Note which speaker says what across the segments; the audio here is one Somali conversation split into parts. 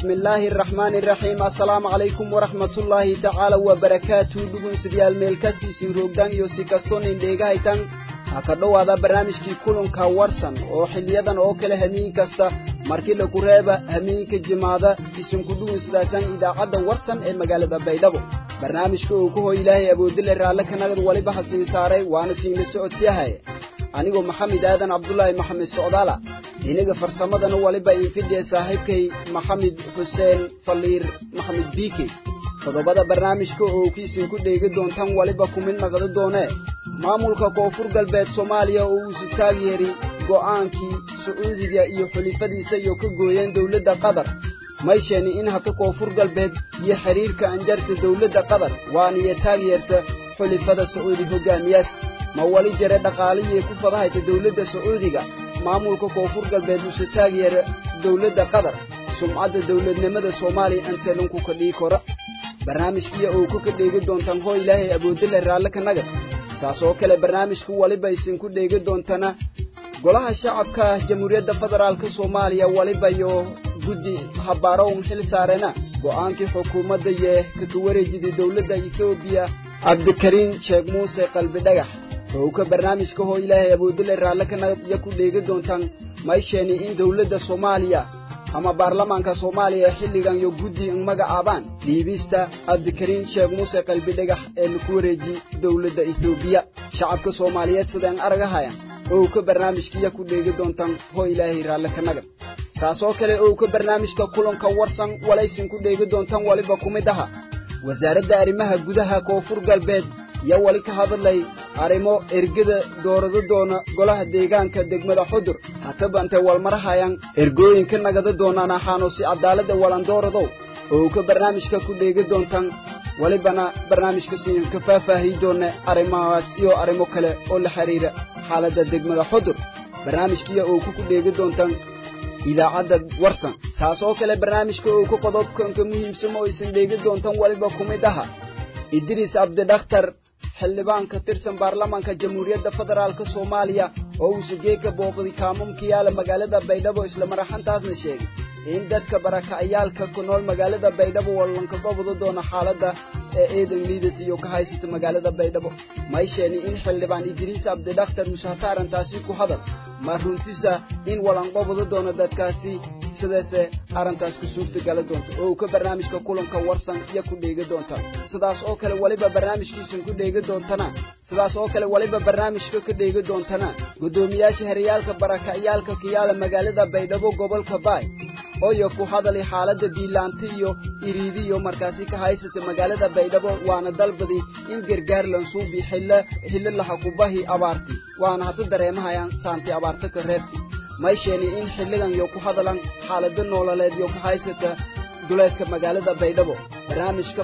Speaker 1: bismillaahi araxmaani iraxiim assalaamu calaykum waraxmatullaahi tacaala wabarakaatu dhugunsidyaal meelkastiisii roogdaan iyo si kastonin dheegahaytan ha ka dhowaada barnaamijkii kulanka warsan oo xiliyadan oo kale hamiin kasta markii lagu reeba hamiinka jimaada isinku dhugunsidaasan idaacadda warsan ee magaalada baydhabo barnaamijka uu ku hoy ilaahay awoodile raalle kanagad waliba ha sii saaray waana siinla socodsiyahay anigoo maxamed aadan cabdulaahi maxamed socdaala inaga farsamadana waliba iinfidhiya saaxiibkay maxamed xuseen faliir maxamed biike qodobada barnaamijka oo kiisinku dheegi doontan waliba ku mid naqdi doonee maamulka koonfur galbeed soomaaliya oo uusi taageeri go'aankii sacuudiga iyo xulifadiisa iyo ka gooyeen dowladda qatar may sheeni in hata koonfur galbeed iyo xidhiirka anjarta dowladda qatar waaniyo taageerta xulifada sacuudi hoggaamiyaas ma wali jare dhaqaalihii ku fadahayta dowladda sacuudiga maamulka koonfur galbeed uuse taageera dowladda qatar sumcadda dowladnimada soomaaliya anteelunku ka dhii kora barnaamijkiya oo ku ka dheegi doontaan hoo ilaahay awoodile raalle ka nagad saas oo kale barnaamijku waliba isinku dheegi doontana golaha shacabka jamhuuriyadda federaalka soomaaliya waliba iyo guddi habbaaro un xil saarena go'aankii xukuumadda yee kaka wareejiday dowladda etoobiya cabdikariin sheekh muuse qalbi dhagax howka barnaamijka hoo ilaahay awoodile raalle ka nagad iyo ku dheegi doontaan may sheeni in dowladda soomaaliya ama baarlamaanka soomaaliya xilligan iyo guddi in magacaabaan dhiibista cabdikariin sheekh muuse qalbi dhagax ee laku wareeji dowladda etoobiya shacabka soomaaliyeed sideen aragahayan owka barnaamijkiya ku dheegi doontaan hoo ilaahay raalle ka nagad saasoo kale owka barnaamijka kulanka warsan walaysin ku dheegi doontaan waliba ku mid aha wasaaradda arrimaha gudaha koonfur galbeed yaa wali ka hadlay arrimo ergada doorado doona golaha deegaanka degmada xudur hataba intay walmarahayaan ergooyinka nagada doonaan axaanu si cadaaladda walandooradow oo ka barnaamijka ku dheegi doontaan walibana barnaamijka siin ka faahfaahiyi doona arrimahaas iyo arrimo kale oo la xidhiira xaaladda degmada xudur barnaamijkiya oo ku ku dheegi doontaan idaacadda warsan saas oo kale barnaamijka oo ku qodobkanka muhiimsamo oo isin dheegi doontaan waliba ku mid aha idriis abdidakhtar xildhibaan ka tirsan baarlamaanka jamhuuriyadda federaalka soomaaliya oo uuse geeka booqday kaamamka yaala magaalada baydhabo islamaraxantaasna sheegay in dadka barakacayaalka ku nool magaalada baydhabo wallanka gobada doona xaaladda ee eedan liidata iyo ka haysata magaalada baydhabo may sheeni in xildhibaan idriis abdidakhtar mushahata arrintaasi ku hadal ma runtisa in wallanqobada doono dadkaasi sidaase arrintaas ku suurtagala doonta oo uu ka barnaamijka kulanka warsan iyo ku dheegi doonta sidaas oo kale waliba barnaamijkiisan ku dheegi doontana sidaas oo kale waliba barnaamijka ka dheegi doontana guddoomiyaasha heryaalka barakaciyaalka kiyaala magaalada baydhabo gobolka baay ooyo ku hadalay xaaladda biilaanta iyo iriidiyo markaasi ka haysata magaalada baydhabo waana dalbadi in gargaar lansuubi xillo xillo lahakubahi abaarti waana hata dareemahayaan saanti abaarta ka reebti may sheeni in xilligan yo ku hadalan xaalado noololeed yo ka haysata duleedka magaalada baydhabo barnaamijka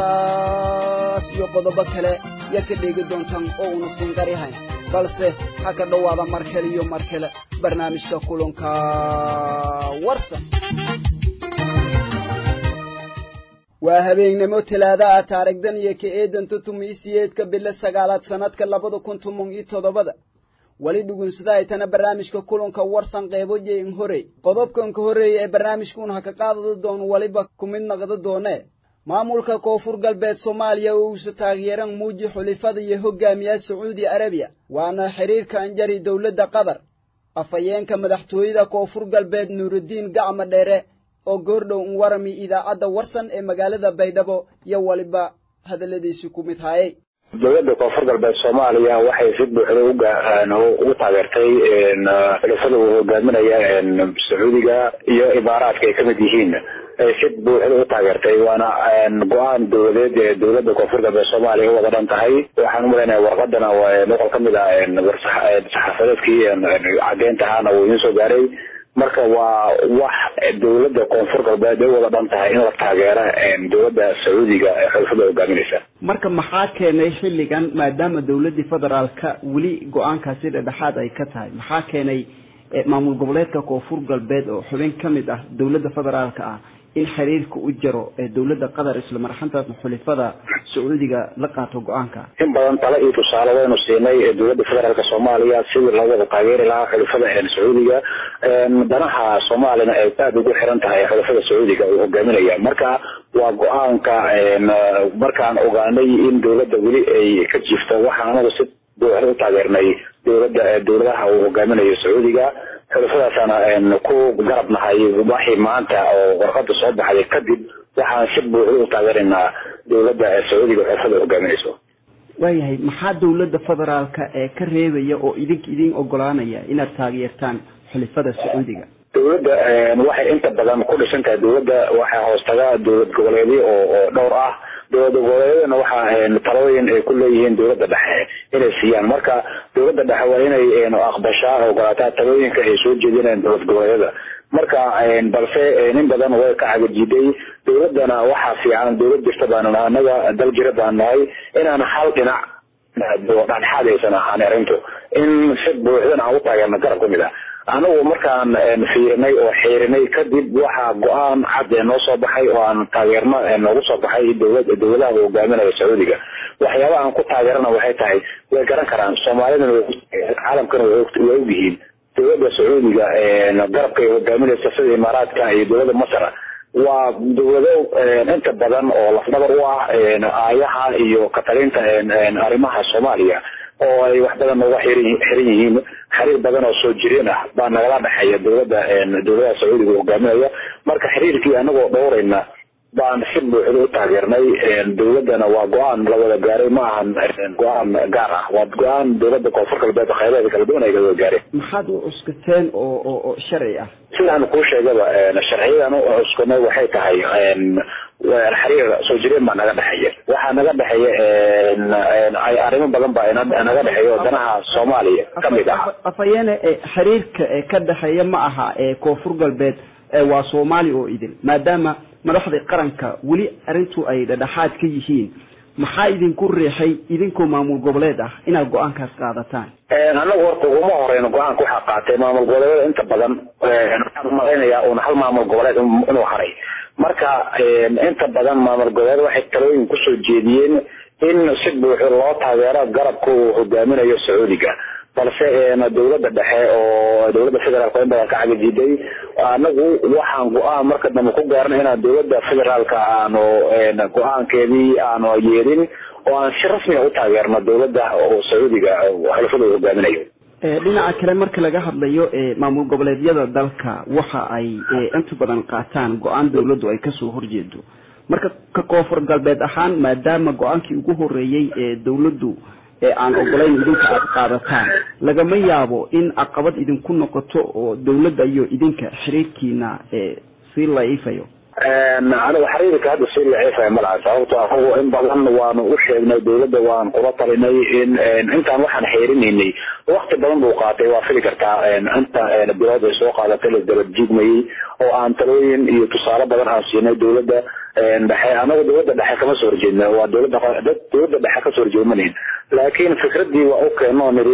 Speaker 1: qodobadaas iyo qodobo kale ya ka dheegi doontaan oo una siinqarihayn balse ha ka dhowaada mar kale iyo mar kale barnaamijka kulanka warsan waa habeennimo talaada ah taarigdan iyo ka eedanta tumiisiyeedka bilo sagaalaad sannadka labada kun toban iyo toddobada weli dhugunsadahaytana barnaamijka kulanka warsan qeybo jein horey qodobkanka horreeya ee barnaamijkuun ha ka qaadada doono weliba ku mid naqda doonee maamulka koonfur galbeed soomaaliya oo uuse taageeran muuji xulifada iyo hogaamiyaha sacuudi arabiya waana xidhiirka anjari dowladda qatar afhayeenka madaxtooyada koonfur galbeed nuurudiin gacma dheere oo goordhow un warami idaacadda warsan ee magaalada baydhabo iyo waliba hadalladiisi ku mid haayay
Speaker 2: dowladda koonfur galbeed soomaaliya waxay si buuxda ugu taageertay xulafada uu hogaaminaya sacuudiga iyo imaaraadka ay kamid yihiin ay si buuxda u taageertay waana go-aan dowladeed ee dowladda koonfur galbeed soomaaliya u wada dhan tahay waxaan umalaynaya warqadana noqol kamid ah saxaafadeedkii cadeynta ahaana wuu idiin soo gaaray marka waa wax dowladda koonfur galbeed ay wada dhan tahay in la taageera dowladda sacuudiga ee xulafada hogaaminaysa
Speaker 3: marka maxaa keenay xilligan maadaama dowladdii federaalka weli go-aankaasi dhedhexaad ay ka tahay maxaa keenay maamul goboleedka koonfur galbeed oo xubin ka mid ah dowladda federaalka ah in xiriirka u jaro ee dowladda qatar isla marxantaasna xulifada sacuudiga la qaato go-aanka
Speaker 2: in badan tale iyo tusaale waynu siinay dowladda federaalk soomaaliya sidii loo wada taageeri lahaa xulafada sacuudiga danaha soomaaliyana ay aada ugu xiran tahay xulafada sacuudiga uu hogaaminaya marka waa go-aanka markaan ogaanay in dowladda weli ay ka jiifto waxaan anagu si buuxda u taageernay dowladda dowladaha uu hogaaminayo sacuudiga xulafadaasana ku garab nahay waxii maanta oo warqada soo baxday kadib waxaan si buuxda u taageeraynaa dowladda sacuudiga xulafada hogaaminayso
Speaker 3: waayahay maxaa dowladda federaalka ee ka reebaya oo idink idin ogolaanaya inaad taageertaan xulifada sacuudiga
Speaker 2: dowladda waxay inta badan ku dhisan tahay dowladda waxaa hoostaga dowlad goboleedyo oo oo dhowr ah dowlad goboleedyadana waxaa talooyin ay ku leeyihiin dowladda dhexe inay siiyaan marka dowladda dhexe waa inay aqbashaa ogolaataa talooyinka ay soo jeedinayaan dowlad goboleedyada marka balse nin badan way ka cagajiiday dowladdana waxaa fiican dowlad jirta baanu nahay annaga dal jira baan nahay inaan hal dhinac dhexdhexaadaysan ahaan arrintu in si buuxdana aan u taageerno garab kamid ah anagu markaan fiirinay oo xiirinay kadib waxaa go-aan cad ee noo soo baxay oo aan taageerno noogu soo baxay dowlad dowladaha uu hogaaminayo sacuudiga waxyaabaha aan ku taageerana waxay tahay way garan karaan soomaalidana caalamkana way ogyihiin dowladda sacuudiga garabka ay hogaaminaysa sida imaaraadka iyo dowladda masar waa dowlado inta badan oo lafdhabar u ah aayaha iyo katalinta arrimaha soomaaliya oo ay wax badan nooga xiran yihiin xiriir badan oo soo jireen ah baa nagala dhexeeya dowladda dowladaha sacuudiga hogaaminaya marka xiriirkii anagoo dhowrayna baan si buuxda u taageernay dowladdana waa go-aan la wada gaaray ma ahan go-aan gaar ah waa go-aan dowladda koonfur galbeed khayradeeda kala duwan ay wada gaareen
Speaker 3: maxaad u cuskateen oo oo oo sharci ah
Speaker 2: sidaan kuu sheegaba sharciyadan u cuskanay waxay tahay xiriir soo jireen baa naga dhexeeya waxaa naga dhexeeya arrimo badan baa naga dhexeeya oo danaha soomaaliya kamid ah
Speaker 3: afayeene xiriirka ka dhexeeya ma aha koonfur galbeed waa soomaali oo idin maadaama madaxda qaranka weli arrintu ay dhadhaxaad ka yihiin maxaa idinku riixay idinkoo maamul goboleed ah inaad go-aankaas qaadataan
Speaker 2: anagu horta uguma horeyno go-aanka waxaa qaatay maamul goboleedyada inta badan waxaan umalaynaya un hal maamul goboleed inuu haray marka inta badan maamul goboleed waxay talooyin kusoo jeediyeen in si buuxo loo taageero garabka uu hogaaminayo sacuudiga balse dowladda dhexe oo dowladda federaalka in badan ka cagajiday anagu waxaan go-aan marka dambe ku gaarnay inaan dowladda federaalka aanu go-aankeedii aanu yeelin oo aan si rasmiga u taageerno dowladda oo sacuudiga xulafada uu hogaaminayo
Speaker 3: dhinaca kale marka laga hadlayo maamul goboleedyada dalka waxa ay inta badan qaataan go-aan dowladdu ay kasoo horjeedo marka ka koonfur galbeed ahaan maadaama go-aankii ugu horeeyey ee dowladdu aan ogolayn idinka aada qaadataan lagama yaabo in caqabad idinku noqoto oo dowladda iyo idinka xiriirkiina sii laiifayo
Speaker 2: anigu xiriirka hadda sii laciifaya malaha sababto anagu in badan waanu u sheegnay dowladda waan kula talinay in intaan waxaan xeerinaynay wakti badan buu qaatay waa fili kartaa inta bilood ay soo qaadatay lasdaba jiigmayey oo aan talooyin iyo tusaale badan aan siinay dowladda dhexe anagu dowladda dhexe kama soo horjeedna waa dowladda dowladda dhexe kasoo horjeedmanayn laakiin fikradii waa u keeno niri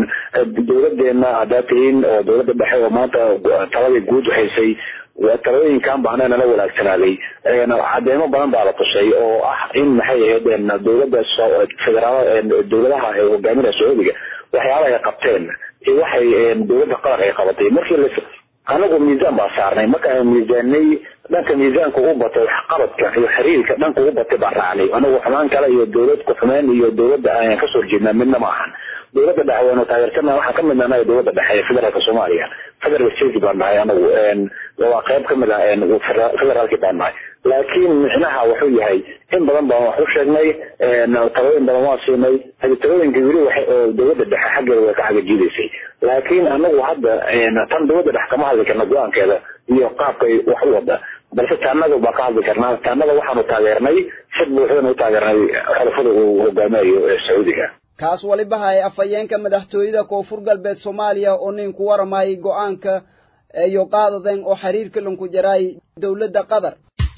Speaker 2: dowladeena haddaa tihiin oo dowladda dhexe oo maanta taladii guud haysay talooyinkan baana nala wanaagsanaaday cadeemo badan baa la tushay oo ah in maxay ahayd dowladda federaal dowladaha ee hogaaminaya sacuudiga waxyaaba ay qabteen waxay dowladda qaran ay qabatay markii anagu miisaan baa saarnay marka aan miisaanay dhanka miisaanka u batay waxqabadka iyo xiriirka dhanka u batay baan raacnay anagu xumaan kale iyo dowlad ku-xumeen iyo dowladda ayaan kasoo horjeednaa midna ma ahan dowladda dhexe waynu taageersana waxaan ka mid nahay dowladda dhexe ee federaalka soomaaliya federal state baan nahay anagu waa qayb kamid ah federaalki baan nahay laakiin micnaha wuxuu yahay in badan baan wax u sheegnay talooyin badan waan siinay hadi talooyinka weli wa oo dowladda dhexe xaggeeda way ka xagajiidaysay laakiin anagu hadda tan dowladda dhexe kama hadli karna go-aankeeda iyo qaabkay wax u wada balse taanaga baa ka hadli karnaa taanaga waxaanu taageernay si buuxdan u taageernay xulafada uu hogaaminayo sacuudiga
Speaker 1: kaas waliba hay afhayeenka madaxtooyada koonfur galbeed soomaaliya oo nin ku waramayay go-aanka iyo qaadaden oo xiriirka lanku jaraay dowladda qatar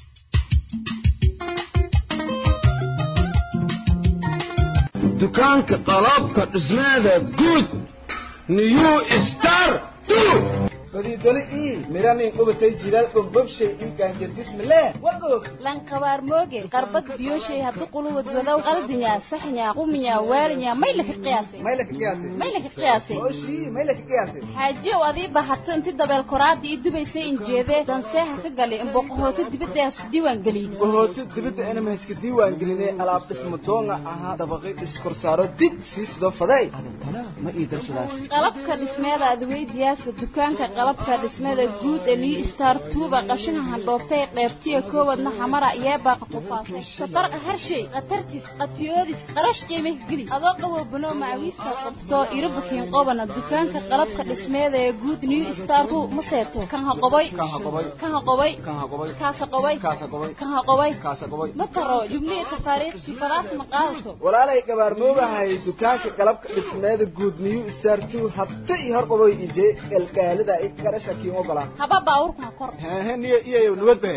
Speaker 4: dukaanka qalabka dhismeeda guud new star badiidole ii miranin qubatay jilaal bogbobshay ii gaanjardismale wagoog
Speaker 5: lanqabaar mooge qarbad biyoshay haddu quluwad wadow qaldinya saxnya quminya waalinya may laka qiyaasay
Speaker 4: may laka qiyaasay
Speaker 5: may laka qiyaasay
Speaker 4: oshii may laka qiyaasay
Speaker 5: xaajiyow adii bahato inti dabeel koraada ii dubaysay injeedee danseeha ka galay imboqohooto dibadda hasku diiwaan geliyey
Speaker 4: bohooto dibadda inama iska diiwaan gelinay alaab dhisma doonga ahaa dabaqi iskorsaaro dig sii sidoo faday adantana ma ii darsadaas
Speaker 5: qalabka dhismeeda adweydiyaasa dukaanka qalabka dhismeeda guud ee new star tuuba qashina handhooftay qeybtiya koowadna xamara yeebaaqa qufaasay safarqa harshay khatartis qatiyoodis qarash qiimih geli adoo qaboo banoo macawiista qabto irabukiin qobana dukaanka qalabka dhismeeda ee guud new star tu ma seeto kan ha qoboy kan ha qoboy kaasa qoboy kan ha qoboy ma taro jubnihi tafaariiqsi fadaas ma qaadato
Speaker 4: walaalay gabaarmoogahay dukaanka qalabka dhismeeda guud new star two habta ii hor qaboy ije elgaalida i garasha kiin ogolaa
Speaker 5: haba baawurka ha kor
Speaker 4: hehe niyo iyayow nabad bahe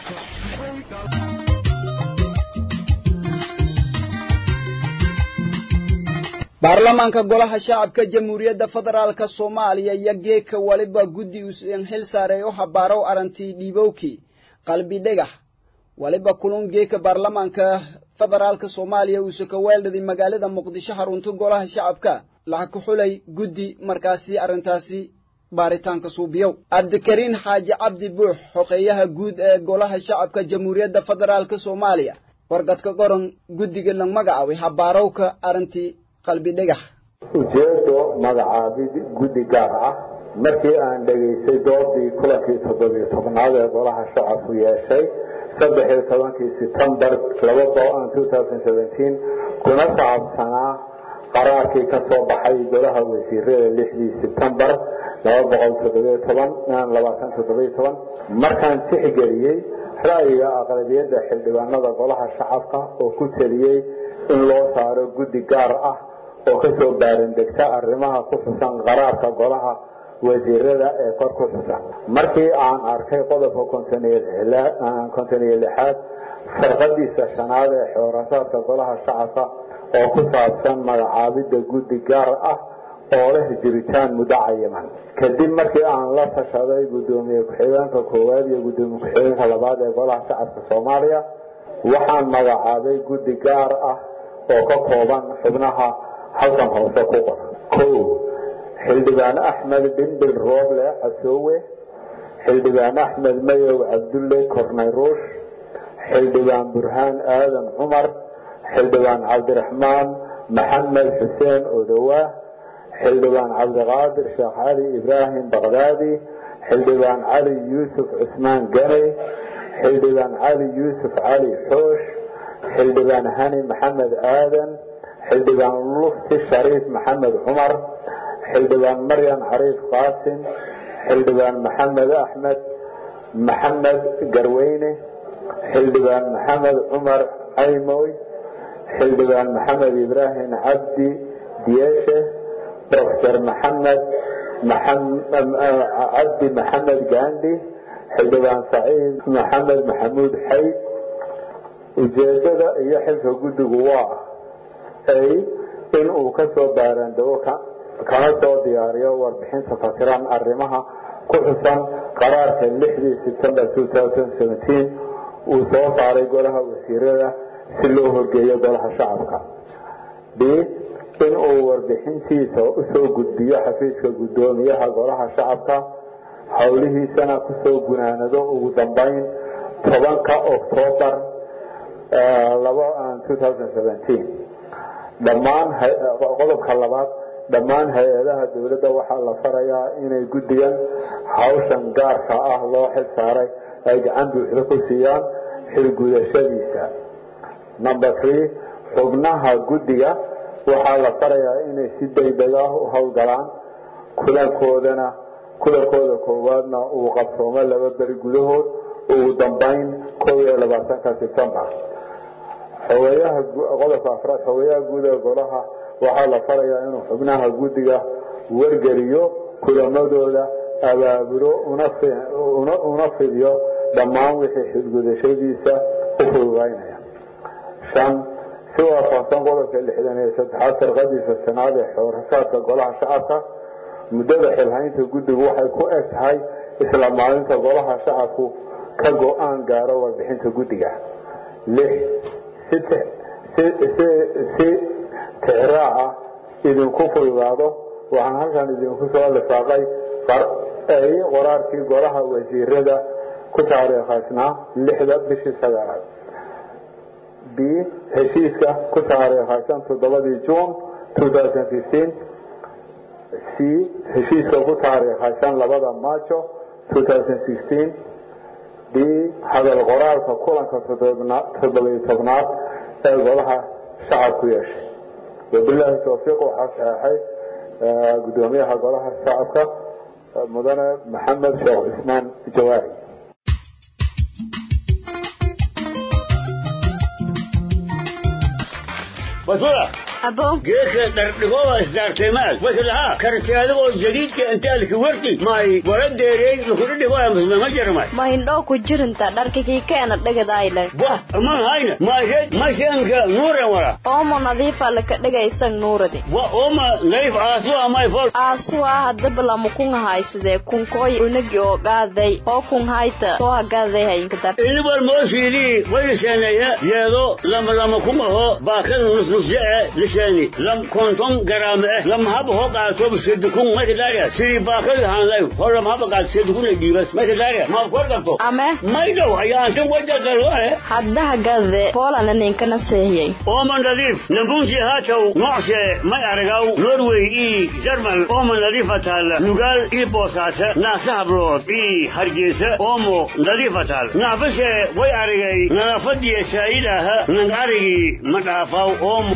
Speaker 1: baarlamaanka golaha shacabka jamhuuriyadda federaalka soomaaliya iyo geeka waliba guddi usan xil saaray u habaarow arantii dhiibowkii qalbi dhegax waliba kulun geeka baarlamaanka federaalka soomaaliya uuse ka weeldhaday magaalada muqdisho xarunta golaha shacabka laxa ku xulay guddi markaasi arrintaasi baaritaanka suubiyow cabdikariin xaaji cabdi buux xoqeeyaha guud ee golaha shacabka jamhuuriyadda federaalka soomaaliya wargadka qoran guddiga la magacaabay habaarowka arrintii qalbi dhegax
Speaker 6: ujeedo magacaabid guddi gaar ah markii aan dhegaystay doodii kulankii toddobiyo tobnaad ee golaha shacabku yeeshay saddex iyo tobankii setembar kuna saabsanaa qaraarkii ka soo baxay golaha wasiirada lixdii setembar markaan tixgeliyey ra'yiga aqlabiyadda xildhibaanada golaha shacabka oo ku teliyey in loo saaro guddi gaar ah oo kasoo baarandegta arrimaha ku xusan qaraarka golaha wasiirada ee kor ku xusan markii aan arkay qodobka konton iyo lixaad farqadiisa shanaad ee xoorasaadka golaha shacabka oo ku saabsan magacaabidda guddi gaar ah oo leh jiritaan muddo cayiman kadib markii aan la tashaday guddoomiye ku-xigeenka koowaad iyo guddoomiye ku-xigeenka labaad ee golaha shacabka soomaaliya waxaan magacaabay guddi gaar ah oo ka kooban xubnaha halkan hoose ku qoran kow xildhibaan axmed dhimbil rooble casoowe xildhibaan axmed mayow cabdulle kornayruush xildhibaan burhaan aadan cumar xildhibaan cabdiraxmaan maxamed xuseen odowaa xildhibaan cabdiqaadir sheekh cali ibraahim baqdaadi xildhibaan cali yuusuf cusmaan ganey xildhibaan cali yuusuf cali xoosh xildhibaan hani maxamed aadan xildhibaan lufti shariif maxamed cumar xildhibaan maryan cariif qaasim xildhibaan maxamed axmed maxamed garweyne xildhibaan maxamed cumar caymoy xildhibaan maxamed ibraahim cabdi diyeeshe doctor maxamed cabdi maxamed gaandhi xildhibaan saciid maxamed maxamuud xayd ujeedada iyo xilka guddigu waa ay in uu ka soo baaraandego kana soo diyaariyo warbixinta fasiran arrimaha ku xusan qaraarka lixdii september uu soo saaray golaha wasiirada si loo horgeeyo golaha shacabka b in uu warbixintiisa usoo gudbiyo xafiiska guddoomiyaha golaha shacabka howlihiisana kusoo gunaanado ugu dambeyn tobanka octoobar dhammaan qodobka labaad dhammaan hay-adaha dowladda waxaa la farayaa inay guddigan hawshan gaarka ah loo xil saaray ay gacan buuxda ku siiyaan xilgudashadiisa number three xubnaha guddiga waxaa la farayaa inay si degdeg ah u howlgalaan kulankoodana kulankooda koowaadna uu qabsoomo laba beri gudahood ugu dambeyn koob iyo labaatanka septembar xogeeyaha qodobka afraad xogeeyaha guud ee golaha waxaa la farayaa inuu xubnaha guddiga wargeliyo kulamadooda abaabulo una fidiyo dhammaan wixii xilgudashadiisa u fududaynaya shan si waafaqsan qodobka lixdan iyo saddexaad sarqadiisa sanaad ee xoorasaadka golaha shacabka muddada xilhaynta guddigu waxay ku eg tahay isla maalinta golaha shacabku ka go-aan gaaro warbixinta guddiga lix si tixraaca idinku fududaado waxaan halkan idinku soo lifaaqay qoraarkii golaha wasiirada ku taariikhaysnaa lixda bishii sagaalaad b heshiiska ku taariikhaysan toddobadii juun c heshiiska ku taariikhaysan labada maajo d hadal qoraalka kulanka toddobiyo tobnaad ee golaha shacabku yeeshay wabilaahi towfiiq waxaa saxeixay gudoomiyaha golaha shacabka mudane maxamed sheekh cismaan jawaari
Speaker 7: basura
Speaker 5: abo
Speaker 7: geedka dhardhigoba isdaarteemaad waslahaa karti adigoo jadiidka intaalki warti may waradeerey lukudhidhigoya musmama jarmay
Speaker 5: ma hindhoo ku jirinta dharkikii keena dhegadayle
Speaker 7: wah aman hayna maysed mashanka nuuren wara
Speaker 5: oomo nadiifa laka dhegaysan nuuradi
Speaker 7: wa oma nayf aasu amay fol
Speaker 5: aasuwaa hadaba lama kunga haysadee kunkooy unagi oo gaaday oo kun hayta soo hagaaday hayinka dar
Speaker 7: inibal moosiilii wayliseeneeya yeedo lama lama kumaho baakada nusnusjee lishani lam konton garaame eh lam haba ho qaato sedukun makadaria siri baakada haanlay ho lam haba qaat sedukun dhiibas makadaria ma kordanto
Speaker 5: ame
Speaker 7: maydow ayaantan wajagaloe
Speaker 5: hadda hagade poolana ninkana seehiyey
Speaker 7: ooma nadiif nambunsi haatow nocshe may aragaw norway ii jarmal ooma nadiifa taalla nugaal ii boosaasa naasa hablood ii hargeysa oomo nadiifa taal naafashe way aragay nadaafadiya saa'idaaha nang arigii ma dhaafaw oomo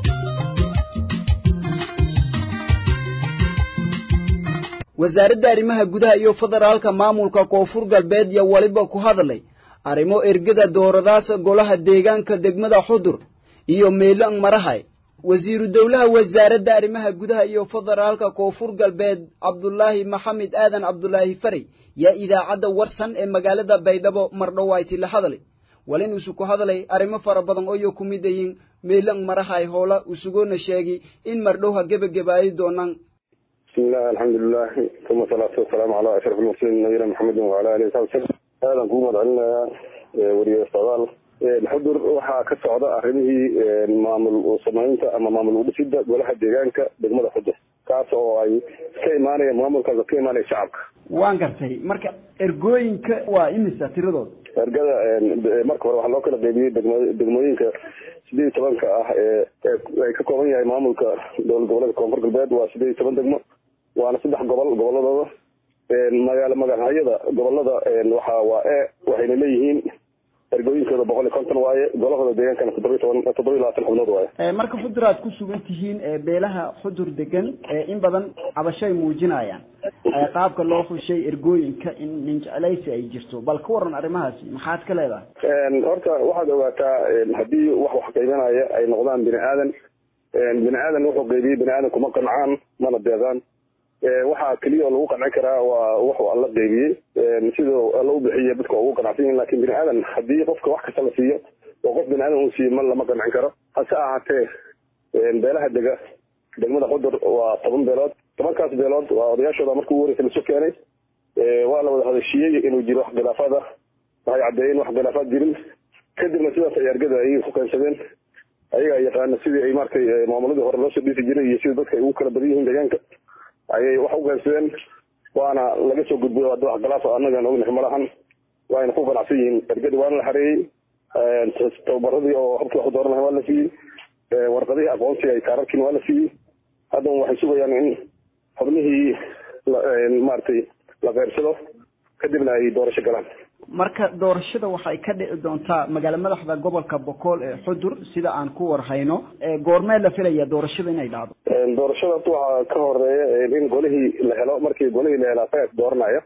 Speaker 1: wasaaradda arrimaha gudaha iyo federaalka maamulka koonfur galbeed iyo weliba ku hadlay arrimo ergada dooradaasa golaha deegaanka degmada xudur iyo meelan marahay wasiiru dowlaha wasaaradda arrimaha gudaha iyo federaalka koonfur galbeed cabdulaahi maxamed aadan cabdulaahi fari yaa idaacadda warsan ee magaalada baydhabo mardhowayti la hadlay walin isu ku hadlay arrimo fara badan ooyo ku mid ayin meelan marahay hoola isuguna sheegi in mardhowha gebagabaayi doonaan
Speaker 2: بسم الله الحمد لله ثم الصلاة والسلام على أشرف المرسلين نبينا محمد وعلى آله وصحبه وسلم هذا نقوم علينا وريه استغال الحضر waxaa ka socda arrimihii maamul samaynta ama maamul udhisida golaha deegaanka degmada xudur kaas oo ay ka imaanaya maamulkaas ka imaanaya shacabka
Speaker 3: waan gartay marka ergooyinka waa imisa tiradooda
Speaker 2: ergada marka hore waxaa loo kala qeybiyey degmo- degmooyinka sideed iyo tobanka ah ee ay ka kooban yahay maamulka dowlad goboleedka koonfur galbeed waa sideed iyo toban degmo waana saddex gobol goboladooda magaalo magacayada gobolada waxa waa e waxayna leeyihiin ergooyinkooda boqol iyo konton waaye golahooda deegaankana toddoba iyo toban toddoba iyo labaatan xubnood waaye
Speaker 3: marka xudur aad ku sugan tihiin beelaha xudur degan in badan cabashay muujinayaan qaabka loo xushay ergooyinka in ninjeclaysi ay jirto bal ka waran arrimahaasi maxaad ka leedahay
Speaker 2: horta waxaad ogaataa haddii wax wax qeybanaya ay noqdaan bini aadan bini aadan wuxuu qeybiyey bini aadan kuma qancaan mana deeqaan waxaa keliya oo lagu qanci karaa waa wuxuu alla qeybiyey siduu alla u bixiya dadka ugu qanacsan yihin lakin bini aadan haddii qofka wax kasta la siiyo oo qof bini aadan uu siiyo ma lama qancin karo hase ahaatee beelaha dega degmada xudur waa toban beelood tobankaas beelood waa odayaashooda markii ugu horeysa lasu keenay waa la wada hadashiiyey inuu jiro wax khilaafaad ah waxay caddeeyeen wax khilaafaad jirin kadibna sidaas ay argada ayay ku keensadeen ayagaa yaqaana sidii ay maratay maamuladii hore loosoo dhiisi jiray iyo sida dadka ay ugu kala badan yihiin deegaanka ayay wax u keensadeen waana laga soo gudbay hadda wax khilaaf annagaan ognahay malahan waayna ku qanacsan yihiin ergadii waana la xareeyey tababaradii oo habkii wax u dooran lahay waa la siiyey warqadihii aqoonsiga ay kaararkiin waa la siiyey haddana waxay sugayaan in xubnihii maaragtay la qeyrsado kadibna ay doorasho galaan
Speaker 3: marka doorashada waxay ka dhici doontaa magaalo madaxda gobolka bokool ee xudur sida aan ku warhayno goormee la filaya doorashada inay dhacdo
Speaker 2: doorashada horta waxaa ka horeeya in golihii la helo markii golihii la helo asaga dooranaya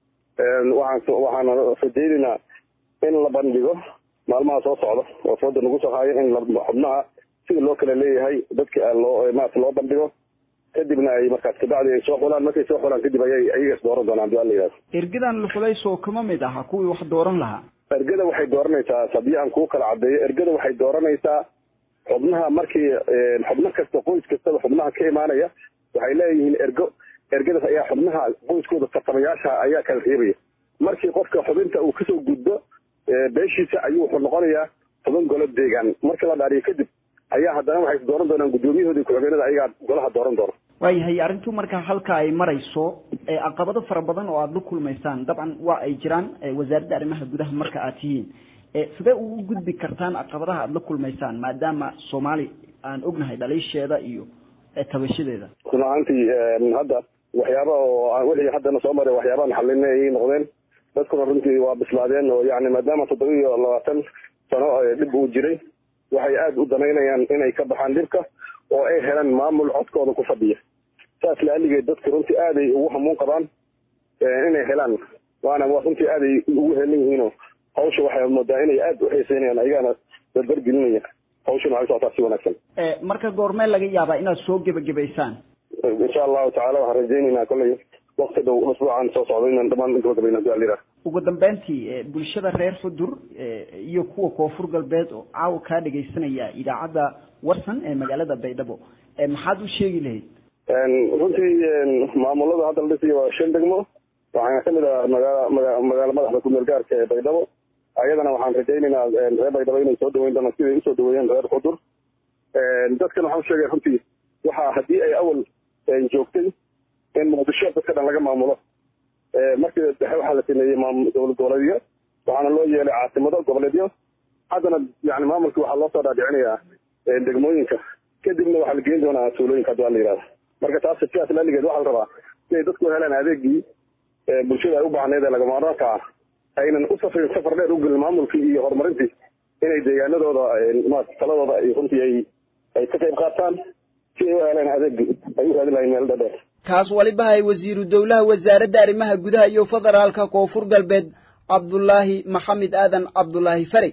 Speaker 2: waxaan waxaana rajaynaynaa in la bandhigo maalmaha soo socda oo fooda nagu soo haayo in xubnaha sida loo kala leeyahay dadka loo maarata loo bandhigo kadibna ay markaas kabacdi ay soo xulaan markay soo xulaan kadib ayay ayagas dooran doonaan hadii alla yidhahdo
Speaker 3: ergadan luxulayso kama mid aha kuwii wax dooran lahaa
Speaker 2: ergada waxay dooranaysaa haddii aan kuu kala caddeeyo ergada waxay dooranaysaa xubnaha markii xubno kasta qoys kastaba xubnaha ka imaanaya waxay leeyihiin ergo
Speaker 8: ergadaas ayaa xubnaha qoyskooda tartamayaasha ayaa kala reebaya markii qofka xubinta uu kasoo gudbo beeshiisa ayuu wuxuu noqonayaa toban golo deegaan marka la dhaariyo kadib ayaa haddana waxay dooran doonaan guddoomiyahooda ku-xigeenada ayagaa golaha dooran doona
Speaker 3: waayahay arrintu marka halka ay marayso caqabado fara badan oo aada la kulmaysaan dabcan waa ay jiraan wasaaradda arrimaha gudaha marka aad tihiin sidee ugu gudbi kartaan caqabadaha aada la kulmaysaan maadaama soomaali aan ognahay dhaliisheeda iyo tabashadeeda
Speaker 8: run ahaantii hadda waxyaaba oo wixii haddana soo maray waxyaabaan xalinay ayay noqdeen dadkuna runtii waa bislaadeen oo yani maadaama toddoba iyo labaatan sano dhib uu jiray waxay aada u danaynayaan inay ka baxaan dhibka oo ay helaan maamul codkooda ku fadhiya saas laaligeed dadka runtii aaday ugu hamuun qabaan inay helaan waana runtii aaday ugu helan yihiinoo hawsha waxay moodaa inay aada u xiiseynayaan ayagaana dardargelinaya hawshana waxay socotaa si wanaagsan
Speaker 3: marka goormee laga yaabaa inaad soo gebagabaysaan
Speaker 8: insha allahu tacala waxaan rajaynaynaa kolley wakti dhow usbuucan soo socda inaan dhamaan gabagabayna hadii alira
Speaker 3: ugu dambeyntii bulshada reer xudur iyo kuwa koonfur galbeed oo caawa kaa dhegaysanaya idaacadda warsan ee magaalada baydhabo maxaad u sheegi lahayd
Speaker 8: runtii maamulada hadda la dhisiyo waa shan degmo waxaana kamid ah magaala maga magaala madaxda kumeel gaarka ee baydhabo ayadana waxaan rajaynaynaa reer baydhabo inay soo dhaweyn doonaan siday usoo dhaweeyeen reer xudur dadkan waxaan usheegay runtii waxa haddii ay awal joogtay in muqdisho dadka dhan laga maamulo markii dhexe waxaa la sameeyey dowlad goboleedyo waxaana loo yeelay caasimado goboleedyo haddana yani maamulkii waxaa loo soo dhaadhicinayaa degmooyinka kadibna waxaa la geyn doonaa tuulooyinka haddi waa la yihahda marka taas sidaas laaligeed waxaa la rabaa inay dadku helaan adeegii bulshada ay u baahneed ee lagamaarmaanka ah aynan u safrin safar dheer u gelin maamulkii iyo horumarintii inay deegaanadooda taladooda ay runtii ay ay ka qayb qaataan si ay u helaan adeegii ay u raadin lahayn meel dhadheer
Speaker 1: kaas waliba hay wasiiru dowlaha wasaaradda arrimaha gudaha iyo federaalka koonfur galbeed cabdulaahi maxamed aadan cabdulaahi fari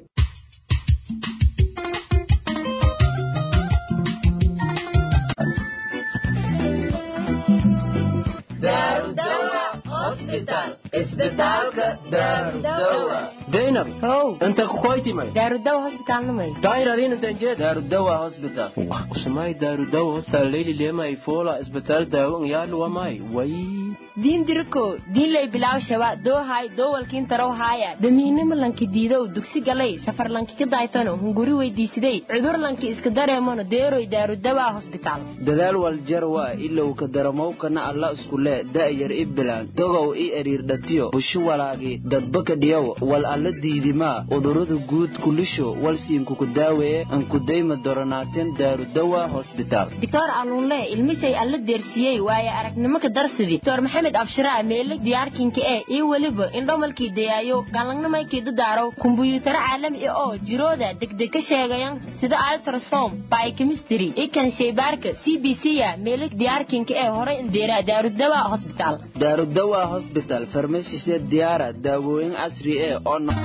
Speaker 9: zainab
Speaker 5: how
Speaker 9: inta kukoytimay
Speaker 5: daarudawa hosbitaalnimay
Speaker 9: dairadinantanjed darudawa hospital usumay darudawa hospital leyli lema ifola isbitaal daawo ngyalu wamay way
Speaker 5: diin diriko diinlay bilaw shaba doohay doowalkiin tarow haaya damiinima lanki diidow dugsi galay safar lanki ka daaytano hunguri weydiisiday cudur lanki iska dareemano deeroy daarudawa hosbitaal
Speaker 10: dadaal waljarwa ilow ka daramowkana alla iskule da'yar i bilaan dogow i eriirdhatiyo bushu walaagi dadbaka dhiyow wal alla diidimaa udurada guud kulisho walsiinkuku daaweeye ankudayma doronaateen daarudawa hosbitaal
Speaker 5: doctor aluunle ilmisay alla deersiyey waaye aragnimo ka darsidi doctor maxamed abshiraa meele diyaarkinka ee iyo weliba indhomalkii dayaayo gaalangnamaykii dadaaro kumbuyuutaro caalami ah oo jirooda degdeg ka sheegayan sida altrasom biochemistry ikan shaybaarka c b c ya meele diyaarkinka ee horay indeera daarudawa hosbitaal
Speaker 10: daarudawa hosbital farmashise diyaara daawooyin casri eh oo no-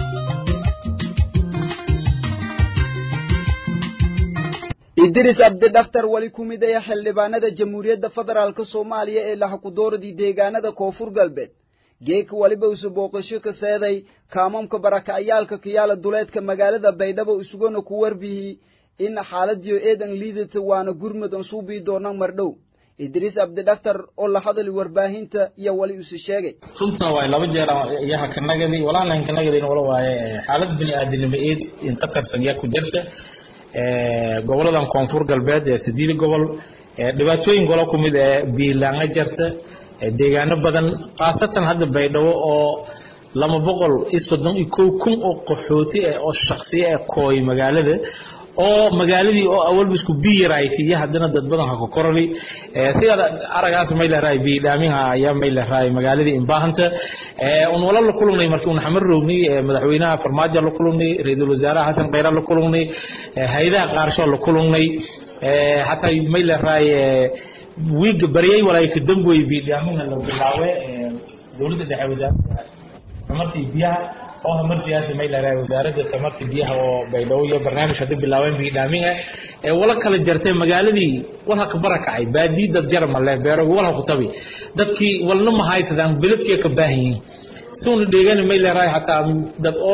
Speaker 1: idris abdidhaktar weli ku mid aya xildhibaanada jamhuuriyadda federaalk soomaaliya ee laxakudooradii deegaanada koonfur galbeed geeka weliba isu booqasho ka seeday kaamamka barakacayaalka kiyaala duleedka magaalada baydhabo isugona ku warbihii in xaaladiyo eedan liidata waana gurmud aan suubii doona mardhow idriis abdidhaktar oo la hadali warbaahinta iyo weli isu sheegay
Speaker 11: runtan waay laba jeer iyaha kanagadi walaalan kanagadin wala waaye xaalad bini aadinimo eed inta tarsan yaa ku jirta goboladan koonfur galbeed ee sideed gobol dhibaatooyin golo ku mid ee biilaanga jirta deegaano badan khaasatan hadda baydhabo oo lama boqol iyo soddon iyo kow kun oo qaxooti ah oo shaksiya ah kooy magaalada oo magaaladii oo awalba isku biyaraayt iyo haddana dad badan ha ku korali sida aragaas may leerahay biidhaaminha ayaa may leerahay magaaladii imbaahanta un wala la kulunay markii un xamar roognay madaxweynaha farmaajo la kulunay ra-iisul wasaaraha xasan khayra la kulunay haydaha qaarsho la kulunay xataa may leerahay wiiga baryay walaay ka damboy biidhaaminha la bilaawe dowladda dhexe wasaaradda tamartii biyaha oo hamar siyaasi may leedahay wasaaradda tamarta biyaha oo baydhabo iyo barnaamij hadda bilaabeen biidhaamin ah ee wala kala jartay magaaladii walha ka barakacay baadii dad jara male beerogi walha ku tabi dadkii walna ma haysadaan beledkii ka baahan yihiin siuna dheegani may leedahay xataa dad oo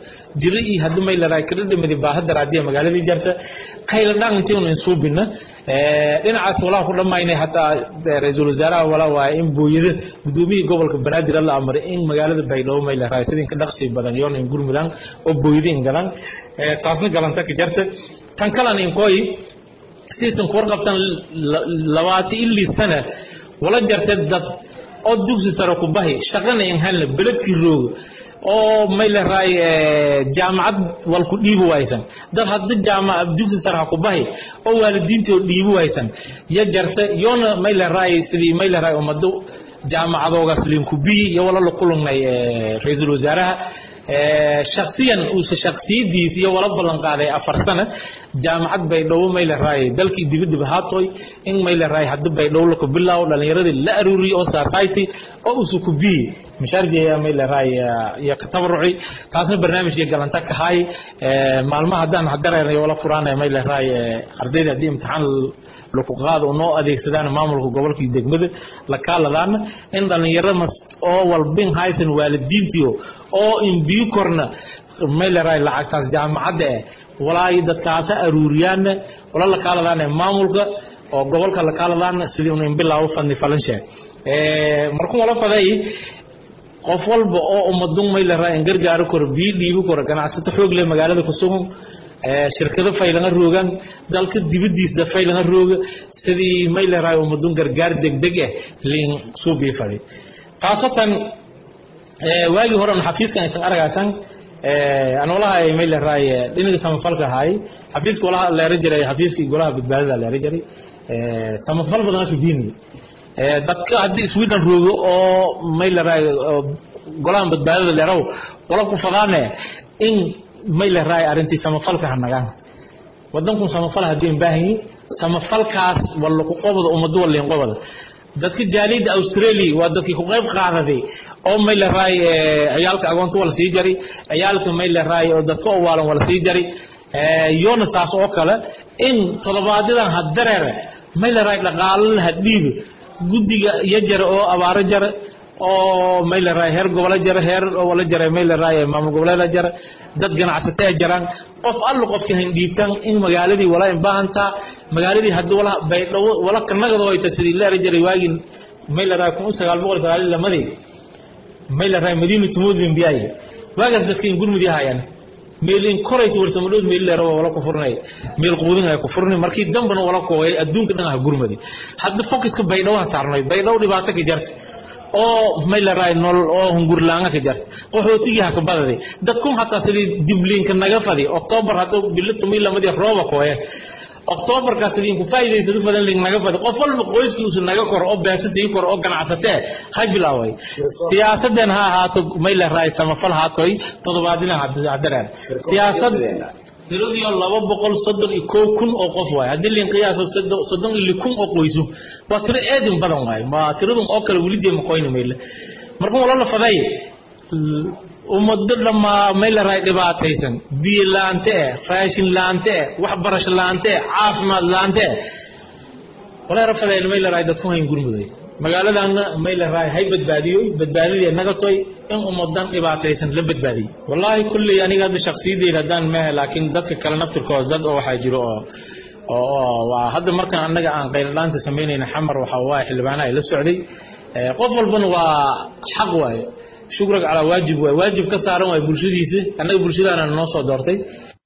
Speaker 11: jiro iyo haddii may la raay kala dhimadi baahada raadiya magaaladii jarta qayla dhan intii unu insuubina dhinacaas walaa ku dhammaynay hataa ra-iisul wasaaraha walaa waaye in booyada gudoomiyii gobolka banaadir la amray in magaalada baydhabo may la raay sidin ka dhaqsi badan yoon in gurmudaan oo booyada in galan taasna galanta ka jarta tan kalan in koy siisan ku warqabtan labaati ilii sana wala jarta dad oo dugsi sare ku bahi shaqana in halna beledkii rooga oo may la raay jaamacad wal ku dhiibi waysan dad hadda jaamacad dugsi sare ha ku bahi oo waalidiintii oo dhiibi waysan ya jarta yoona may la raay sidii may la raay ummado jaamacadoogaas linkubiyi iyo wala la kulunay ra-iisul wasaaraha shaksiyan uuse shaksiyadiis iyo wala ballan qaaday afar sana jaamacad baydhabo may la raayay dalkii dibadib haatoy in may la raayay hadda baydhabo laka bilaawo dhallinyaradii la aruuriyey oo society oo usu ku biyi mashaarjeeya may la raayay iyo ka tabaruci taasna barnaamijkii galanta ka hay maalmaha haddaan hadareernay wala furaanay may la raayay ardayda haddii imtixaan laku qaado noo adeegsadaan maamulka gobolka iyo degmada la kaaladaana in dhallinyaro mas oo walbin haysan waalidiintiyo oo imbiyo korna may la raay lacagtaas jaamacadda eh walaahi dadkaasa aruuriyaana wala la kaaladaana maamulka oo gobolka la kaaladaana sidii unu inbilaawo fadni falanshe markuu wala faday qof walba oo ummadun may la raay in gargaaro koro biyo dhiibi koro ganacsato xoog leh magaalada ku sugan shirkado faylanga roogan dalka dibadiisda faylanga rooga sidii may la raay ummadun gargaar degdeg ah liin suubii faday khaasatan waagii hore xafiiskan aysan argaysan anolaha may la raay dhinaga samafalka ahaay xafiiska walaha leera jiray xafiiskii golaha badbaadada leera jiray samafal badan ka biini dadka haddii sweden roogo oo may la raay golahan badbaadada leeraw wala ku fadaane in may la raay arrintii samafalka hanagaan wadankun samafal haddii baahanyi samafalkaas walla ku qobada ummado waliin qobada dadka jaaliyadda australia waa dadkii ku qayb qaadaday oo may la raay ciyaalka agoonta wala sii jari ciyaalka may la raay oo dadka owaalan wala sii jari yoona saas oo kale in todobaadyadaan hadareere may la raay dhaqaalala hadhiiba guddiga iyo jare oo abaaro jare oo may la raay heer gobole jare heer wala jare may la raay maamul goboleeda jare dad ganacsatee jaraan qof allo qofka hindhiibtan in magaaladii wala imbaahantaa magaaladii haddii wala baydhawo wala kanagado ay ta sidii leera jiray waagii may la raay kun sagaal boqol sagaal lamadii may la raay madiinatu mudlin biyay waagaas dadka in gurmudi hayaan meelin korayta warsamadhood meel leero wala ku furnay meel quudin ay ku furnay markii dambana wala kooyay adduunka dhan ah gurmadi hadda focuska baydhawo saarnay baydhawo dhibaato ka jarta oo may la raay nolol oo hungurlaanga ka jarta qaxootigii ha ka badaday dadkun hataa sidii dibliinka naga fadi octoobar hadda bilo tumii lamadii rooba kooye octoobarkaas idinku faa'iidaysadu fadan ling naga fadi qof walba qoyskiisu naga koro oo beesa sii koro oo ganacsatee ha bilaaway siyaasadeen ha ahaato may la raay samafal haatoy toddobaadina hadaraan siyaasad tiradiyo laba boqol soddon iyo kow kun oo qof waaye haddii liin qiyaaso soddon iyo kun oo qoysu waa tiro eedin badan waaye ma tiradun oo kale weli jeema qoyni mayle markuu wala la faday ummado dhammaa may la raay dhibaataysan biyo laante eh raashin laante eh waxbarasho laante eh caafimaad laante eh walaa rafadeen may la raay dadku hayn gurmuday magaaladaana may la raay hay badbaadiyoy badbaadidii nagatoy in ummadan dhibaataysan la badbaadiyey wallaahi kulley aniga hadda shaksiyadeyda haddaan mehe laakiin dadka kale naftirkooda dad oo waxaa jiro oo oo waa hadda markan annaga aan qayladhaanta samaynayna xamar waxa waaye xildhibaanaha la socday qof walbana waa xaq waaye shukrag calaa waajib waaye waajib ka saaran waaye bulshadiisa annaga bulshadaana noo soo doortay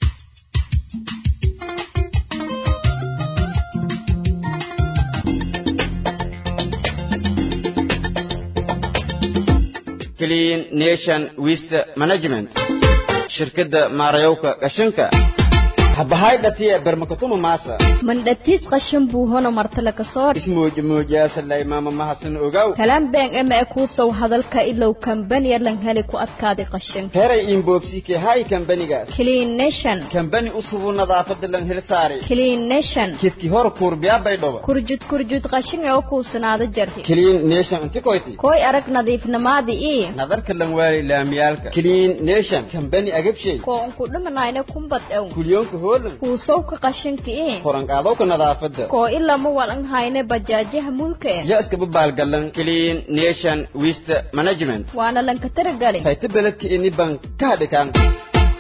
Speaker 12: clean nation waste management shirkadda maarayowka qashinka
Speaker 10: habahaydhatiye bermakatuma maasa
Speaker 5: mandhatiis qashin buu hono martale ka soo
Speaker 10: ismuujmuujaasalay maama mahadsan ogaw
Speaker 5: kalaan been ema e kuusow hadalka ilow kambaniya lan heli ku adkaaday qashinka
Speaker 10: heray inboobsike hay kambanigaas
Speaker 5: clean nation
Speaker 10: kambani usubu nadaafada lan hel saari
Speaker 5: clean nation
Speaker 10: kidki hor kuurbiyabaydhoba
Speaker 5: kurjud kurjud qashin ee u kuusanaada jarti
Speaker 10: clean nation inti koyti
Speaker 5: koy arag nadiifnamaadi ii
Speaker 10: nadarka lan waali laamiyaalka clean nation kambani agabshay
Speaker 5: koo unku dhimanayna kumbad ew
Speaker 10: kulyoonka hoolan
Speaker 5: kuusowka qashinka ii
Speaker 10: koranqaadowka nadaafada
Speaker 5: koo ilama walan hayne bajaajaha mulka eh
Speaker 10: ya iskaba baalgalan
Speaker 12: clean nation waste management
Speaker 5: waana lanka taragali
Speaker 10: hayta beledka ini ban ka hadhikaan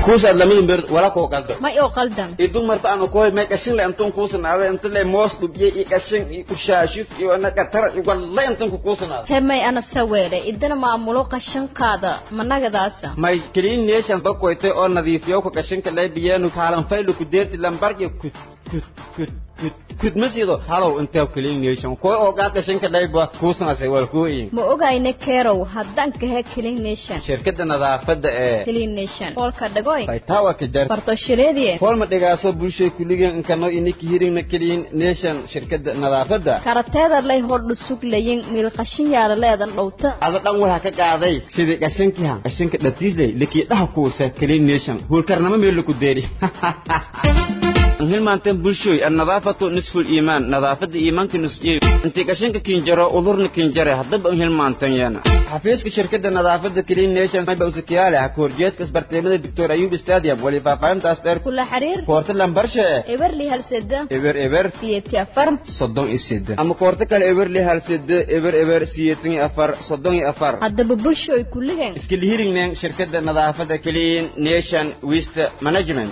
Speaker 12: kuusaad lamadin beer wala koo qaldo
Speaker 5: may oo qaldan
Speaker 12: idun marta aanu koy may qashin le antun kuusanaada inta le moos dhubiye iyo qashin iyo ushaashif iyo ana qatara iyo walla intan ku kuusanaada
Speaker 5: hemay ana saweere idina maamulo qashinkaada managadaasa
Speaker 12: may clean nations bakoytay oo nadiifiyo ku qashinka le biyeenu kaalan faylo ku deerti lambar iyo kut kut kut kut kut masido halow intaa clean nation koy oo qaad qashinka le ba kuusanasay wal kuuyin
Speaker 5: ma ogayne kerow haddaan kahe clean nation
Speaker 12: shirkadda nadaafadda ee
Speaker 5: clean nation foolka dhagoy
Speaker 12: faytawa ka jar
Speaker 5: bartoshireedie
Speaker 12: foolma dhigaaso bulshay kuligeen inkano iniki hiringna clean nation shirkadda nadaafadda
Speaker 5: karateeda lay hordhu suglayin miil qashin yaala leedan dhowta
Speaker 12: ada dhan waxa ka qaaday sidii qashinkihan qashinka dhatiisley likiidhaha kuusa clean nation hulkarnamo meel laku deeri hilmaanteen bulshooy annadaafatu nisfu liimaan nadaafadda iimaanka nusjey intii qashinka kinjaro udurna kinjare haddaba hilmaantan yana xafiiska shirkadda nadaafadda clean nation mayba usakiyaale ha kahorjeedka isbarteemada doctor ayub stadium wali faahfaahintaas dheer
Speaker 5: kula xiriir
Speaker 12: koorta lambarshe e
Speaker 5: eberli halseda
Speaker 12: eber eber
Speaker 5: siyeeti afar
Speaker 12: soddon iyo sede ama koorta kale eberli halsede eber eber siyeetan iyo afar soddon iyo afar
Speaker 5: haddaba bulshooy kulligeen
Speaker 12: iska lihiringneen shirkadda nadaafadda clean nation waste management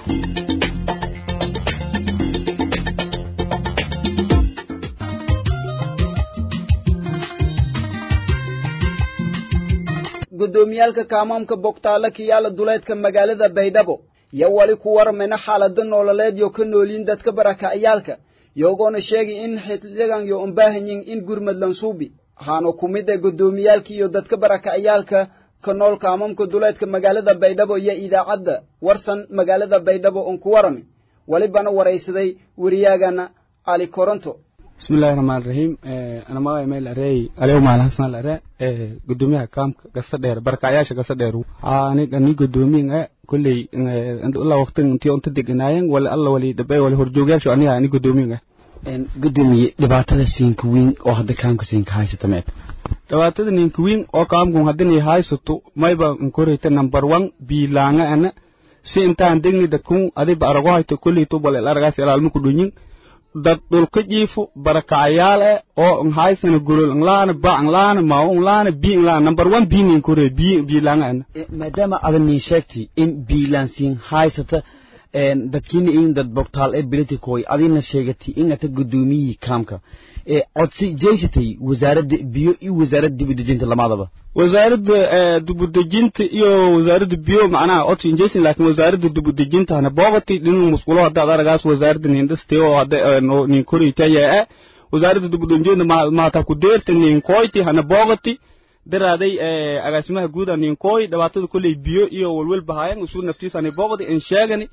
Speaker 1: guddoomiyaalka kaamaamka bogtaale kiyaala duleedka magaalada baydhabo yo wali ku warmayna xaalado nololeed yo ka nooliin dadka barakaciyaalka yogoona sheegay in xilligan yo umbaahanyin in gurmad lansuubi waxaana ku mid ah guddoomiyaalka iyo dadka barakaciyaalka ka nool kaamaamka duleedka magaalada baydhabo iyo idaacadda warsan magaalada baydhabo un ku warami walibana waraysaday weriyaagana cali koronto
Speaker 13: bismillahi raxmaan raxiim ana magay meel arey aliw maal hasan lare gudoomiyaha kaamka gasa dheer barkacyaasha gasa dheer aniga ni gudoomiyin e kulley alla waqtin intii unta deganaayen wala alla wali dhabe wali horjoogayaashu aniga ani gudoomiyin e
Speaker 14: gudoomiye dhibaatada siinka weyn oo hadda kaamka siinka haysata meeb
Speaker 13: dhibaatada ninka weyn oo kaamkun haddinay haysato mayba nkoreyta number one biilaanga ana si intaan degni dadkun adiba arago hayto kulley tubal el aragaas ilaalma ku dhunyin dad dhulka jiifo barakacayaal eh oo nhaysana golol nlaana ba nlaana mao nlaana bi nlaana number one bi nin kore bi bi langa ana
Speaker 14: maadaama adan nin sheegtay in biilaansiin haysata dadkiina in dad bogtaal ee bilitikoy adina sheegatay in ata gudoomiyihii kaamka codsi jeysatay wasaaradda biyo iyo wasaaradda dibudejinta lamadaba
Speaker 13: wasaaradda dibudejinta iyo wasaaradda biyo macnaha codsi injesin laakiin wasaaradda dibudejinta hana boogati dhinuu musqulo haddaad aragaas wasaaradda nindhaste oo hadda nin koriytayaa wasaaradda dibudejinta mahata ku deerta nin koyti hana boogati daraaday agaasimaha guud a nin koy dhibaatada kolley biyo iyo walwalba haayan isu naftiisa hani boogati in sheegani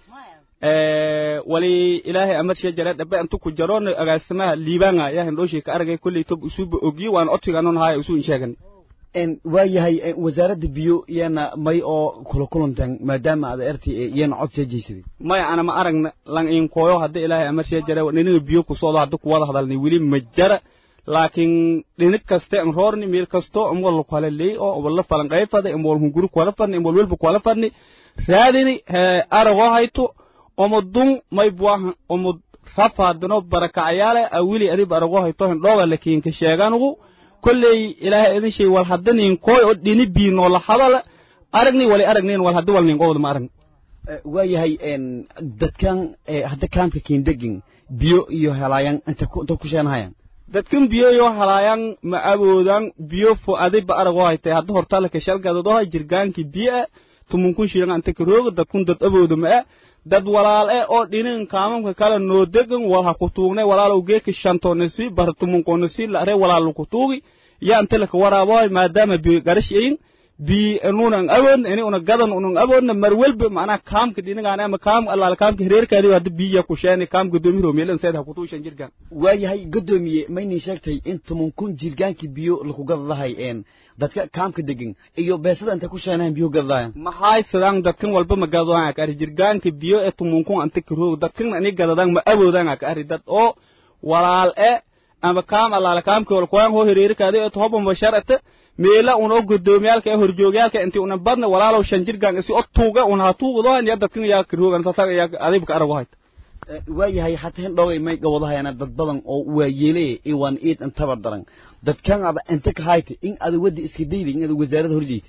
Speaker 13: wali ilaahay amar shee jare dhabe intu ku jaroon agaasimaha liibanga yaa hindhooshii ka aragay kolley tob isuba ogiye waan codsiganon haya isu in sheegani
Speaker 14: waayahay wasaaradda biyo iyana may oo kula kulantan maadaama aad erti iyana cod see jeysaday
Speaker 13: maya ana ma aragna lan in koyo hadda ilaahay amar shee jare ninaga biyo ku soodo hadda kuwada hadalni weli ma jara laakiin dhinig kaste an roorni meel kasto amwal kala leey oo wala falan qayfada amwal hunguru kala fadni amwal welba kala fadni raadini arago hayto omodun may buaha omod rafaadino barakacayaale awili adib arago hayto hindhooga lakiin ka sheeganugu kolley ilaahay idin shay wal haddanin koy oo dhini biinoo la hadala aragni wali aragnin wal haddi wal nin qowda ma aragni
Speaker 14: waayahay dadkan hadda kaamka kiindegin biyo iyo helaayan inta ku sheenahayan
Speaker 13: dadkan biyo yo halaayan ma awoodan biyo fo adiba arago haytay hadda hortaalaka shalgadodoha jirgaanki biyo tumunkun shiran anta karooga dadkun dad awooda ma dad walaal eh oo dhinin kaamamka kale noo degan wal ha ku tuugnay walaalow geeka shantoonasi bar tumunkoonasi lare walaal ku tuugi ya anta laka waraaboy maadaama bi garash ayin bi nunan awoodna ini una gadan unan awoodna mar welba macnaha kaamka dhinigaan ama kaam allaal kaamka hireerkaadi hadda biya ku sheeni kaam gudoomiye romeelan seed ha ku tuushan jirgaan
Speaker 14: waayahay gudoomiye maynin sheegtay in tumankun jirgaankii biyo laku gadadahay een dadka kaamka degan iyo beesada inta ku sheenahan biyo gadadayan
Speaker 13: maxay sidaan dadkan walba ma gadadaan ka ari jirgaanka biyo ee tumunkun anta karoog dadkan ani gadadaan ma awoodaan ka ari dad oo walaal e ama kaam allaala kaamka wal kuwaan hoo hireerkaadi ee tohoba masharata meela una gudoomiyaalka ee horjoogyaalka intii una badna walaalow shan jirgaan isi o tuuga una ha tuugdohan ya dadkan yaa karoogan sasaga yaa adibka arago hayta
Speaker 14: waayahay hataa hindhoogay may gawadahayana dad badan oo waayeele iwaan iid intaba daran dadkan ada inta ka hayta in ada wadda iska dayda in ada wasaarada horjeeta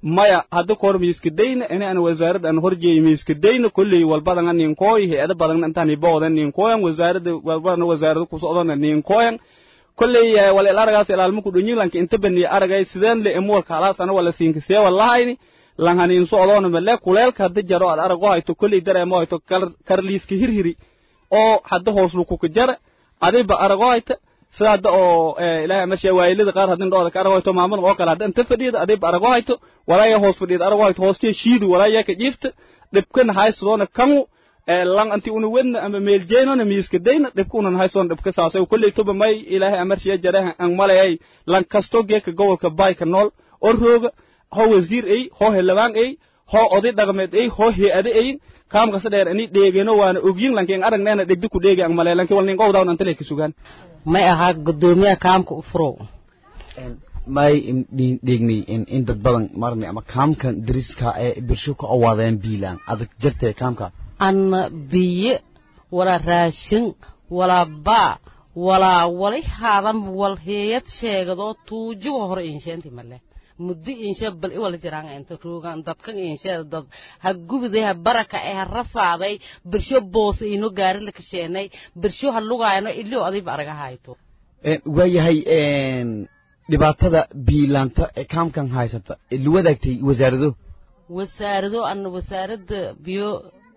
Speaker 13: maya hadda koor miiskadayna ini aan wasaaradda aan horjeeyo miiskadayna kolley walbadanga ninkooy hay-ada badangna intaan ibooda ninkooyan wasaaradda walbadana wasaarada kusocdana ninkooyan kolley wala il aragaas ilaalmaku dhunyilanka inta baniya aragay sideen le emuwalka halaasana wala siinkasee walahayni lanhanin socdoona male kuleelka hadda jaro ad arago hayto kolley dareemo hayto karliiska hirhiri oo hadda hoos lukuka jara adiba arago hayta sida hadda oo ilaahay amashiya waayilada qaar haddin dhooda ka arago hayto maamada oo kale hadda inta fadhiyada adiba arago hayto walaaya hoos fadhiyada arago hayto hoostiya shiidi walaaya ka jiifta dhibkana haysadoona kangu lan anti una wedna ama meeljeynona miiska dayna dhibka unan haysoon dhibka saasay kolley toba may ilaahay amashiya jaraha ang malayay lan kasto geeka gobolka bayka nool oo rooga ho wasiir ay ho helabaan ay ho oday dhaqameed ay ho hay-ade ay kaamkasa dheer ani dheegeno waana ogyin lanken aragneena dhegdi ku dheegi ang malay lanki wal nin qowdawn antale ka sugaan
Speaker 15: may ahaa gudoomiyaha kaamka u furow
Speaker 14: may dheegnay in dad badan marnay ama kaamkan dariska ee bulsho ku awaadeen biilaan adag jirtay kaamka
Speaker 15: anna biyo walaa raashin walaa baa walaa walay haadan wal heeyad sheegadoo tuujiga hore insheenti male muddo inshe bal i wala jiraan inta roogan dadkan inshe dad ha gubiday ha baraka ee ha rafaaday birsho boos ino gaari la kasheenay birsho ha lugaayno ilio adiba araga hayto
Speaker 14: waayahay dhibaatada biilaanta ee kaamkan haysata la wadaagtay wasaarado
Speaker 15: wasaarado anna wasaaradda biyo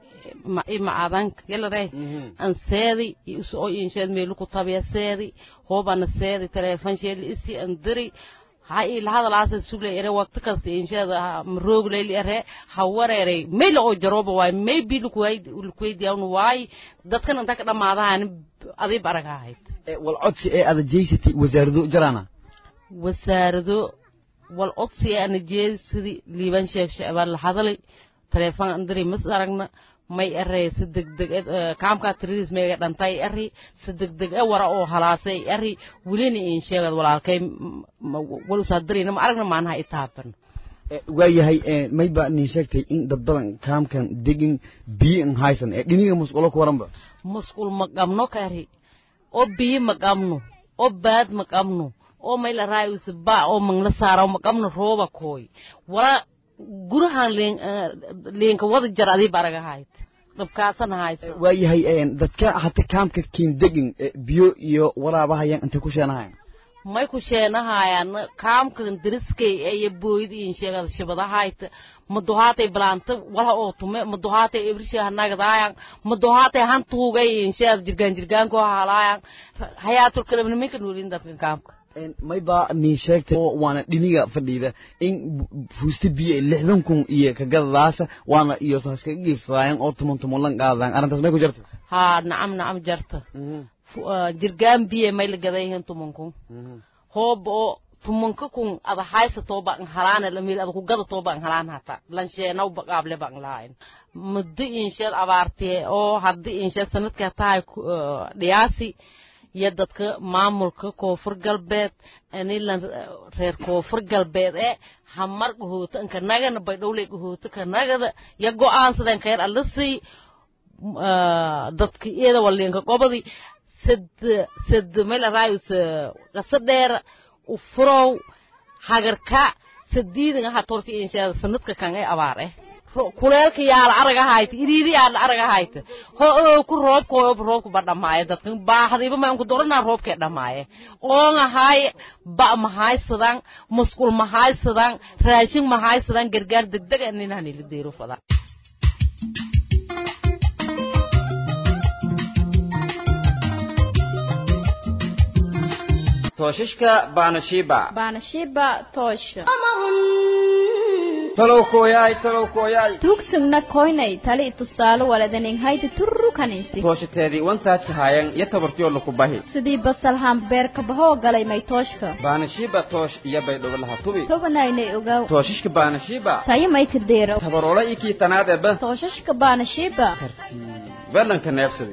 Speaker 15: macaadanka yaladay an seedi oo insheed meelu ku tabiya seedi hoob ana seedi teleefon sheeli isi an diri ha ila hadalaasa sugle ere waqti kasta insheeda maroog leyli ere ha wareeray meyla oo jarooba waay may bi lukuweydiyawn waay dadkan inta ka dhammaadahan adiib araga ahayd
Speaker 14: wal codsi ee ada jeysatay wasaarado jaraana
Speaker 15: wasaarado wal codsi ee ana jeesidii liiban sheeg shecbaan la hadalay teleefon an diri mas aragna may erey si degdeg kaamkaa tiradiis meega dhantay eri si degdeg e wara oo halaasay eri welina in sheegad walaalkay wal usaadirina ma aragna maanaha itaaban
Speaker 14: waayahay mayba nin sheegtay in dad badan kaamkan degin biyo in haysan ee dhiniga musqulo ku waranba
Speaker 15: musqul ma qabno kari oo biyo ma qabno oo baad ma qabno oo mayla raayusi ba oo mangla saara ma qabno rooba kooy wala gurahan leenka wada jar adii baraga hayd dhabkaasana haysa
Speaker 14: waayahay dadka hata kaamka kiin degin biyo iyo waraabahayaan intay ku sheenahayan
Speaker 15: may ku sheenahayaan kaamkan dariskay iyo booyid in sheegada shibadahayta maduhaatay balaanta wala oo tume maduhaatay ibrisha hanagdaayan maduhaatay hantuugay in sheegada jirgaan jirgaanko halaayan hayaatul kalabna minka nuulin dadka kaamka
Speaker 14: mayba nin sheegtay oo waana dhiniga fadhiida in fuusta biyo lixdan kun iyo kagadadaasa waana iyo saskaga giibsadaayan oo tuman tuman lan qaadaan arrintaas may ku jirta
Speaker 15: haa nacam nacam jarta jirgaan biyo may la gadayihiin tuman kun hoob oo tumanka kun ada haysato ba an halaana lamil ada ku gadato ba an halaan hata lansheenaw baqaable ba an lahayn muddo insheed abaartee oo haddii insheed sanadka tahay dhiyaasi iyo dadka maamulka koonfur galbeed anilan reer koonfur galbeed ee hamar gahoota inka nagana baydhowley gahoota ka nagada ya go'aansadeen kayr allasii dadka iyada waliinka gobadi sad sad mela raayus qasa dheer u furow hagarka sadiidan aha torti inshaada sanadka kan ee abaar eh kuleelka yaala araga hayta iriidi yaala araga hayta ho oo ku roobko oo roobku ba dhamaaye dadkan baahdiba ma ku dorana roobke dhamaaye oonga hay ba ma haysadan musqul ma haysadan raashin ma haysadan gargaar degdeg ah nin hanili deero fada
Speaker 12: tooshashka baanashiiba
Speaker 5: baanashiiba toosha
Speaker 12: talow kooyaay talow kooyaay
Speaker 5: tuugsugna koynay tali tusaale waladaneng hayta turru kanaysi
Speaker 12: tooshateedii wantaajka haayan iyo tabartiyoo laku bahi
Speaker 5: sidii basalhaan beerka bahoo galay may tooshka
Speaker 12: baanashiiba toosh iyo baydhobo laha tubi
Speaker 5: tobanaynay ogaw
Speaker 12: tooshashka baanashiiba
Speaker 5: tayo may ka deero
Speaker 12: tabaroola iyo kii tanaadeba
Speaker 5: tooshashka baanashiiba
Speaker 12: belanka neebsaday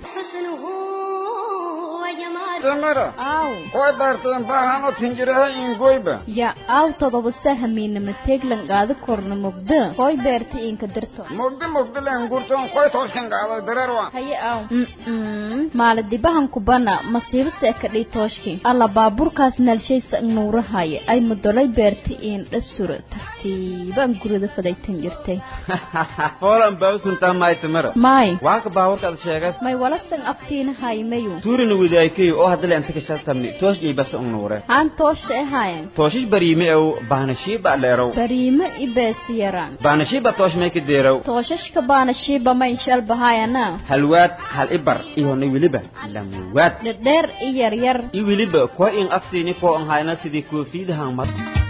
Speaker 16: tamara
Speaker 5: aw
Speaker 16: koy baarteen baahano tinjiraha ingoyba
Speaker 5: ya aw todoba sahamiinama teglan qaada korna mugda koy beerta inka dirto
Speaker 16: mugdi mugdilen gurton koy tooshkan gaado dareerwa
Speaker 5: haye aw maaladibahan kubana masiibo seekadhii tooshki alla baaburkaas naalshaysa nuurahaya ay mudolay beerta iin dhasura tartiib
Speaker 17: nasiibaan gurida fadaytan jirtay
Speaker 12: foolan bawsuntaa maytamara
Speaker 17: may
Speaker 12: waaka baawarkaad sheegas
Speaker 17: may walasan aftiina haymayu
Speaker 12: tuurina widaaykayo oo haddale anta kashatamni toosh iyo basa unnuure
Speaker 17: aan toosha ahaayan
Speaker 12: tooshish bariime ew baanashiiba dheerow
Speaker 17: bariimo ibeesiyaraan
Speaker 12: baanashiiba toosh may ka deerow
Speaker 17: tooshashka baanashiiba ma inshal bahaayana
Speaker 12: halwaad hal ibar iyona weliba lamuwaad
Speaker 17: dhedheer i yaryar
Speaker 12: i weliba kuwa in aftiini koo an hayna sidii koofiidahan mar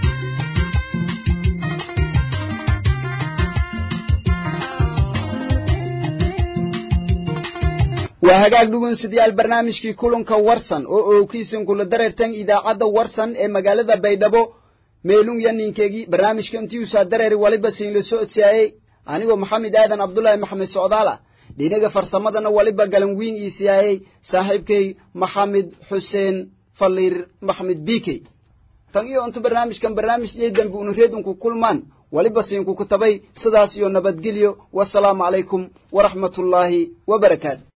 Speaker 1: waa hagaag dhugunsidayaal barnaamijkii kulanka warsan oo oogkiisan kula dareertan idaacadda warsan ee magaalada baydhabo meelung yaninkeegii barnaamijka intiusaa dareeri waliba siinla socodsiyaayey anigoo maxamed aadan cabdulaahi maxamed socdaala dhinaga farsamadana waliba galan wiin ii siyaayey saaxiibkay maxamed xuseen faliir maxmed biikey tan iyo intu barnaamijkan barnaamij iyo dambi unu reedunku kulmaan waliba siinku kutabay sidaas iyo nabadgelyo wasalaamu calaykum waraxmatullaahi wabarakaatu